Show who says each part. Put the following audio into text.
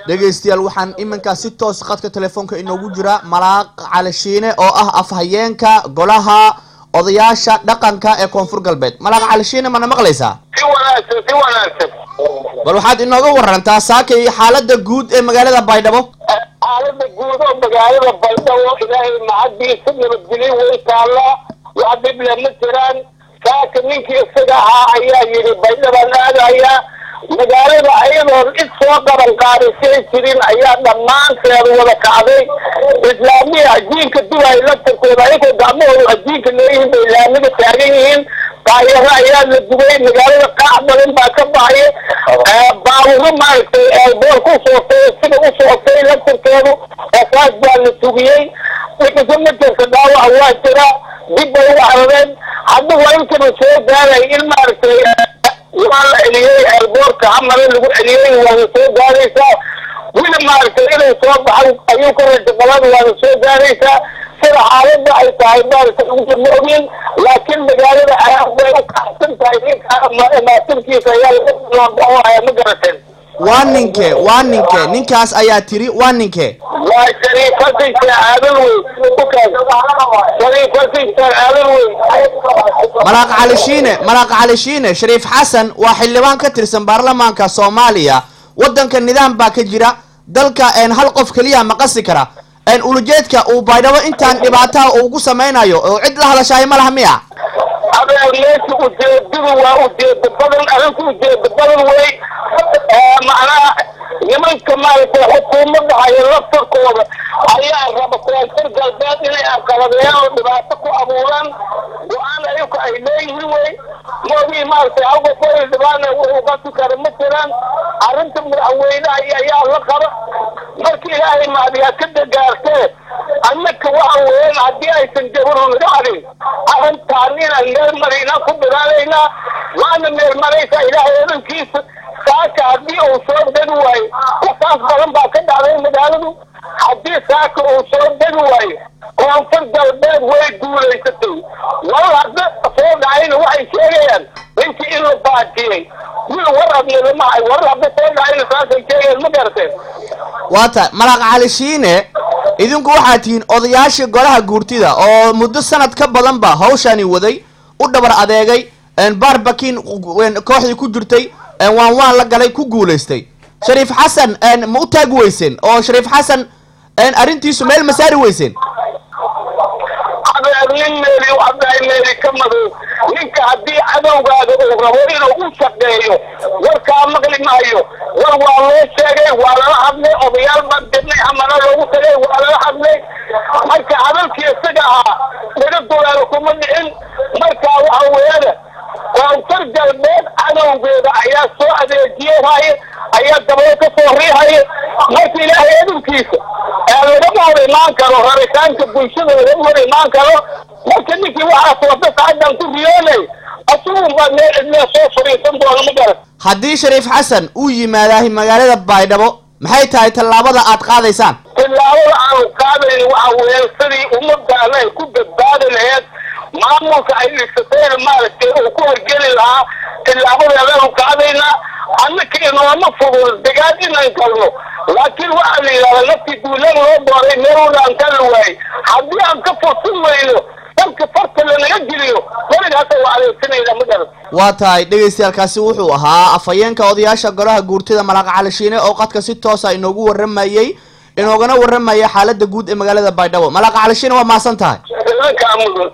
Speaker 1: dhegaystayaal waxaan iminkaa si toos khadka telefoonka inoogu jira malaaq calishiine oo ah afhayeenka golaha odayaasha dhaqanka ee koonfur galbeed malaaq calishiine mana maqlaysaa
Speaker 2: si wanaagsan si wanaagsan
Speaker 1: bal waxaad inooga warantaa saakay xaalada guud ee magaalada baydhabo
Speaker 2: xaalada guud oo magaalada baydhabo ilaahay macadiisa nabadgelyo way taallaa wax dhible ma jiraan saaka ninkii isaga ahaa ayaa yidhi baydhabaan aadayaa magaalada ayadoon cid soo qaban qaadisay jirin ayaa dhammaanteed wada kacday islaamiya ajiinka dubay laftarkooda ayagoo gacmahooda ajiinka leeyihiin bay islaamiga taagan yihiin daayaro ayaa la dubay magaalada qaac badan baa ka baxaya baawuro maaragtay eelbool ku sootay sida u sootay laftarkeedu asaas baa la tugiyey wixisa ma jirta dhaawaca waa jira dib bay u carareen hadda waa intaba soo gaaray in maaragtay waa la celiyey eelboorka hamare lagu celiyey waana soo gaaraysaa wili maaragtay inay soo baxan ayuu ka raja qaban waana soo gaaraysaa sida xaaladda ay tahay maaragtay ugu ma ogin laakiin magaalada ayaa bay u kacsan tahay ninka maasinkiisa ayaa laga ma garateen
Speaker 1: waa ninke waa ninke ninkaas ayaa tiri waa ninke
Speaker 2: waa shariifadiisa aadan wey shariifadiisa aadan wey
Speaker 1: malaaq calishiine malaaq calishiine shariif xasan waa xildhibaan ka tirsan baarlamaanka soomaaliya waddanka nidaam baa ka jira dalka een hal qof keliya ma qasi kara een ulujeedka uu baydhabo intaan dhibaataha uu ku samaynayo oo cid la hadashahay ma laha miya
Speaker 2: adeer meesha ujeedadu waa ujeeda badan arinku ujeeda badan wey macnaha nimanka maaragtay xukuumadda haya laftarkooda ayaa raba koonfur galbeed inay aqaladeeyaan oo dhibaato ku abuuraan go-aan ayuka ay leeyihiin wey moogii maaragtay awgakoy dhibaana wuxuu qasi kara ma jiraan arrinta madaxweynaha ayaa la qaba marka ilaahay maadiyaa ka dagaartee annaka waxa weeyaan haddii aysan jabaru naga hadin arrintaan inaan meel maraynaan ku dadaalaynaa waana meel maraysaa ilaahay odankiisa saaka haddii uu soo degi waayo wasaas badan baa ka dhacday magaaladu haddii saaka uu soo degi waayo koonfur galbeed way guulaysatay wal hadda soo dhacayna waxay sheegayaan ninkii in la baajiyey wil war adnidamahay war hadda soo dhacayna saasay sheegayaan ma garateen
Speaker 1: waa tahay malaaq calishiine idinku waxaad tihiin odayaashii golaha guurtida oo muddo sanad ka badanba hawshani waday u dhabar adeegay baarbakin kooxdii ku jirtay waan waan la galay ku guulaystay shariif xasan ma u taagi weyseen oo shariif xasan arrintiisu meel ma saari weyseen
Speaker 2: adeer nin meeli hadday meeli ka madow ninka haddii cadowgaaga uu rabo inuu u shaqeeyo warkaa maqli maayo war waa loo sheegay waa lala hadlay odayaal baan dirnay amana loogu tagay waa lala hadlay marka hadalkii isaga ahaa laga dulaalo kuma dhicin marka waxa weeyada koonfur galbeed cadowgeeda ayaa soo adeejiyehaya ayaa dabado ka soo riihaya marka ilaahay adunkiisa ee lagama hor imaan karo rabitaanka bulshada lagama hor imaan karo marka ninkii waxaas wada saadan ku riyoonay asugun baa meel cidlee soo fadhiisan doona ma garan
Speaker 1: haddii shariif xasan uu yimaadahay magaalada baydhabo maxay tahay tallaabada aad qaadaysaan
Speaker 2: tillaabada aanu qaadayn waxa weeyaan sidii ummaddaana ay ku badbaadi laheed maamulka ay dhisatayna maaragtay uu ku horgeli lahaa tillaabadeedaanu qaadaynaa annaka inooma fudud degaan inaan galno laakiin waxaa la yidhahdaa naftii duulaan loo dooray meelwada aan kala waayey haddii aan ka fursan weyno dalka farta lanaga geliyo weligaasa waa adeegsanayna ma garan
Speaker 1: waa tahay dhegaystayaalkaasi wuxuu ahaa afhayeenka odayaasha golaha guurtida malaaq calishiine oo qadka si toosa inoogu warramayey inoogana warramaya xaalada guud ee magaalada baydhabo malaaq calishiine waa mahadsan tahay
Speaker 2: idankaa mudan